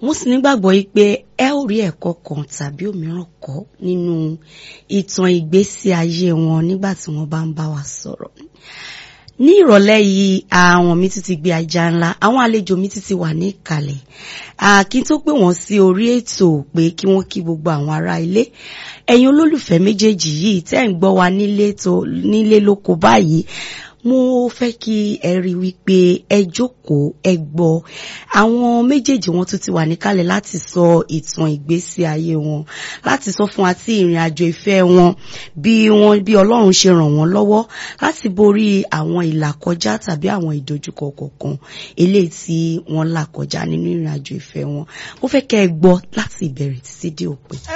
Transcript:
mo sì nígbàgbọ́ yìí pé ẹ ó rí ẹ̀kọ́ kan tàbí òmíràn kọ́ nínú ìtàn ìgbésí ayé wọn nígbà tí wọ́n bá ń bá wa sọ̀rọ̀ ní ìrọ̀lẹ́ yìí àwọn mi tún ti gbé ajá ńlá àwọn àlejò mi tún ti wà ní ìkàlẹ̀ kí n tó pè wọ́n sí orí ètò pé kí wọ́n kí gbogbo àwọn ará ilé ẹ̀yin olólùfẹ́ méjèèjì yìí tẹ́ ń gbọ́ wa nílé lóko báyìí mo fẹ́ kí ẹ rí wípé ẹ jókòó ẹ gbọ́ àwọn méjèèjì wọn tún ti wà níkàlẹ̀ láti sọ ìtàn ìgbésí ayé wọn láti sọ fún wa tí ìrìn àjò ìfẹ́ wọn bí wọn bí Ọlọ́run ṣe ràn wọ́n lọ́wọ́ láti borí àwọn ìlàkọjá tàbí àwọn ìdojúkọ kọ̀ọ̀kan eléyìí tí wọ́n là kọjá nínú ìrìn àjò ìfẹ́ wọn mo fẹ́ kẹ́ ẹ gbọ́ láti ìbẹ̀rẹ̀ títí dé òpin.